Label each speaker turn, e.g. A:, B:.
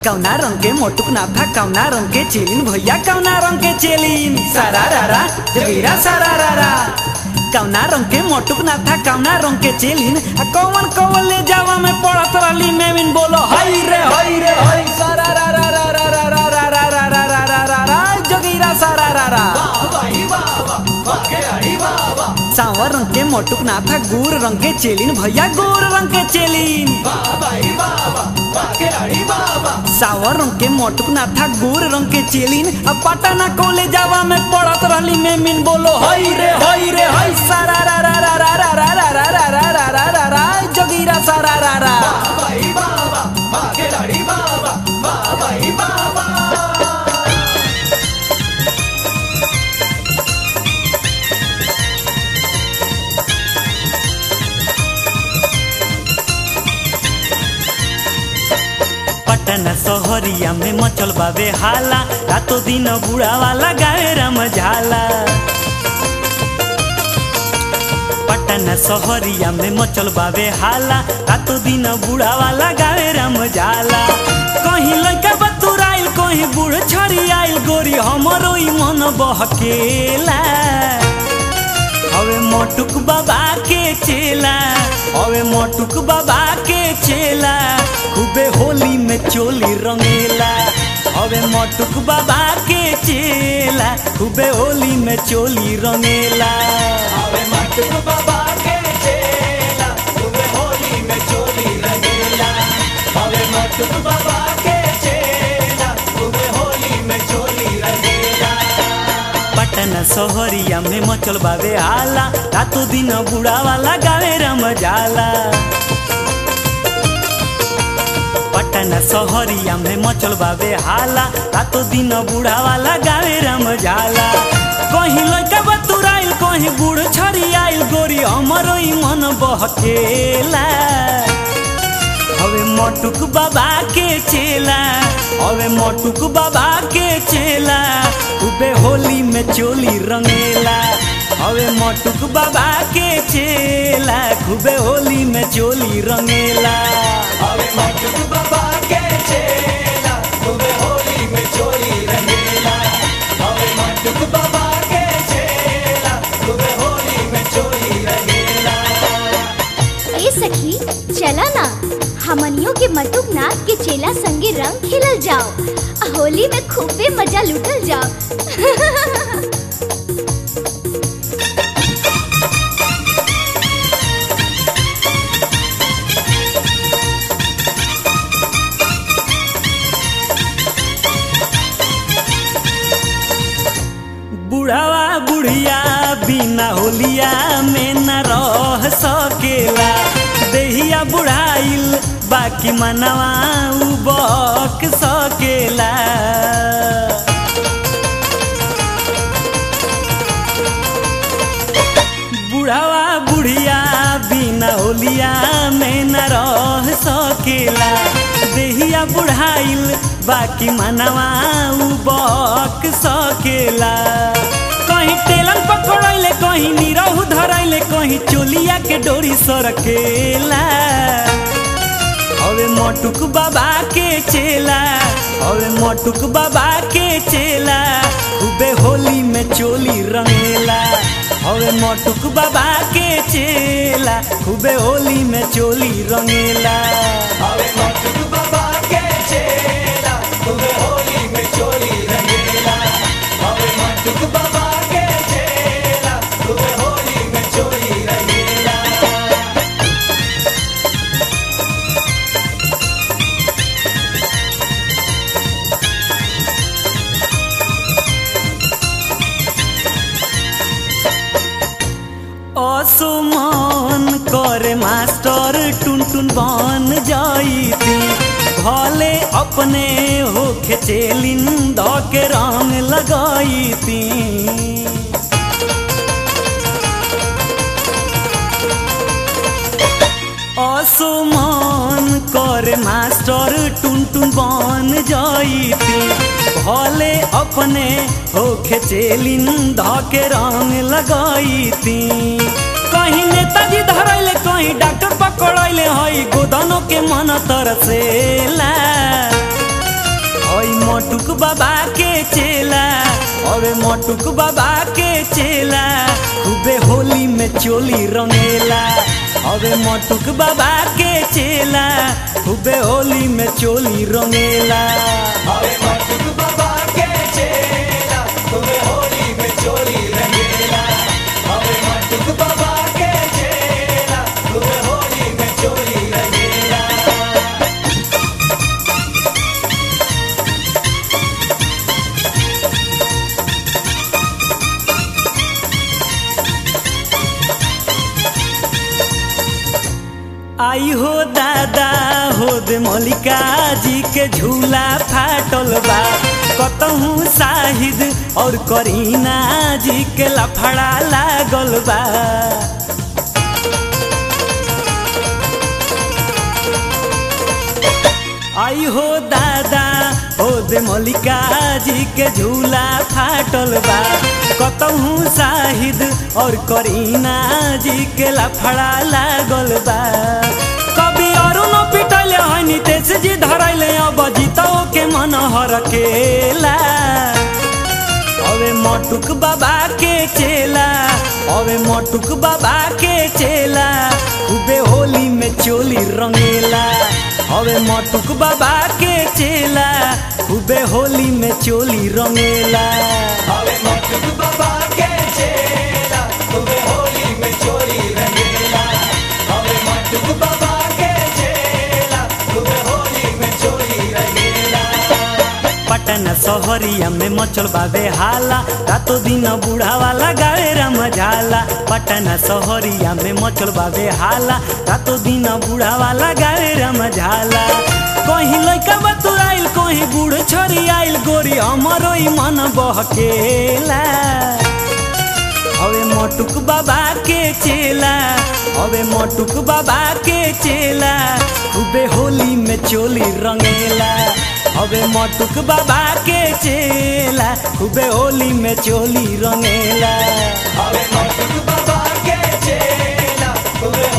A: कौना रंग के मोटुक ना था कौना रंग के चेलिन भैया कौना रंग के चेलिन सारा रारा जबीरा सारा रारा कौना रंग के मोटुक ना था कौना रंग के चेलिन आ कौन कौन ले जावा में पड़त रहली मेविन बोलो हई रे हई रे हई सारा रारा रारा रारा रारा रारा रारा रारा जगीरा सारा रारा सांवर रंग के मोटुक ना था गोर रंग के चेलिन भैया गोर रंग के चेलिन सावर रंग के मोटुक ना था गोर रंग के चेलिन अब पटना कॉलेज जावा में पढ़त रहली में मिन बोलो हई रे हई रे हई सारा रा रा रा रा रा रा रा रा रा रा रा रा रा रा जोगीरा सारा रा रा पटना शहरिया में मचल बाबे हाला रातो दिन बुढ़ा वाला गावे राम झाला पटना शहरिया में मचल बाबे हाला रातो दिन बुढ़ा वाला गावे राम झाला कहीं लड़का बतुराइल कहीं बूढ़ छड़ी आइल गोरी हमरो ई मन बहकेला हवे मोटुक बाबा के चेला हवे मोटुक बाबा के चेला खूबे होली में चोली रंगेला हवे मोटुक बाबा के चेला खूबे होली में चोली रंगेला हवे मोटुक बाबा के चेला खूबे होली में चोली रंगेला हवे मोटुक बाबा के चेला खूबे होली में चोली रंगेला पटना शहरिया में मचल बाबे हाला रातो दिन बुढ़ा वाला गावे रम जाला पटना शहरिया में मचल बाबे हाला रातो दिन बुढ़ा वाला गावे रम जाला कहीं लड़का बतुराइल कहीं बूढ़ छड़ी आइल गोरी हमरो ई मन बहकेला हवे मोटुक बाबा के चेला हवे मोटुक बाबा के चेला खूबे होली में चोली रंगेला हवे मोटुक बाबा के चेला खूबे होली में चोली रंगेला हवे मोटुक बाबा के चेला खूबे होली में चोली रंगेला हवे मोटुक बाबा के चेला खूबे होली में चोली रंगेला
B: ए सखी चला ना हमनियों के मटुक नाथ के चेला संगे रंग खेलल जाओ आ होली में खूबे मजा लूटल जाओ
A: बुढ़ावा बुढ़िया बिना होलिया में न रह सकेला देहिया बुढ़ाइल बाकी मनवा उ बक सकेला बुढ़ावा बुढ़िया बिना होलिया में न रह सकेला देहिया बुढ़ाइल बाकी मनवा उ बक सकेला कहीं टेलन पकड़ैले कहीं निरहु धरैले कहीं चोलिया के डोरी सरकेला हवे मोटुक बाबा के चेला हवे मोटुक बाबा के चेला खूबे होली में चोली रंगेला हवे मोटुक बाबा के चेला खूबे होली में चोली रंगेला हवे मोटुक बाबा के चेला खूबे होली में चोली रंगेला हवे मोटुक बाबा के चेला खूबे होली में चोली रंगेला असुमन करे मास्टर टुन टुन बन जाइती भले अपने होखे चेलिन ध के रंग लगाइती असुमन करे मास्टर टुन टुन बन जाइती भले अपने होखे चेलिन ध के रंग लगाइती कहीं नेताजी धरैले कहीं डॉक्टर पकड़ैले हई गोदनों के मन तरसेला बाबा के चेला अरे मटुक बाबा के चेला खूबे होली में चोली रंगेला अरे मटुक बाबा के चेला खूबे होली में चोली रंगेला
C: अरे मटुक बाबा के चेला तुम्हें होली में चोली रंगेला अरे मटुक बाबा के चेला तुम्हें होली में चोली रंगेला
A: आई हो दादा हो दे मल्लिका जी के झूला फाटल बा कतहूँ साहिद और करीना जी के लफड़ा लागल बा आई हो दादा हो दे मल्लिका जी के झूला फाटल बा कतहूँ साहिद और करीना जी के लफड़ा लागल बा कभी अरुण पिटले है नितेश जी धरैले अब जीतो के मन हरकेला अबे मटुक बाबा के चेला अबे मटुक बाबा के चेला खूबे होली में चोली रंगेला अबे मटुक बाबा के चेला खूबे होली में चोली रंगेला
C: अरे मटुक बाबा के चेला तुम्हें होली में चोली रंगेला अरे मटुक बाबा के चेला तुम्हें होली में चोली रंगेला
A: पटना सहरिया में मचल बाबे हाला रातो दिन बूढ़ा वाला गावे रमझाला पटना सहरिया में मचल बाबे हाला रातो दिन बूढ़ा वाला गावे रमझाला कहीं लइका बतुराइल कहीं बूढ़ छोरी आइल गोरी हमरो ही मन बहकेला हवे मटुक बाबा के चेला हवे मटुक बाबा के चेला खूबे होली में चोली रंगेला हवे मटुक बाबा के चेला खूबे होली में चोली रंगेला
C: अरे मटुक बाबा के चेला तुम्हें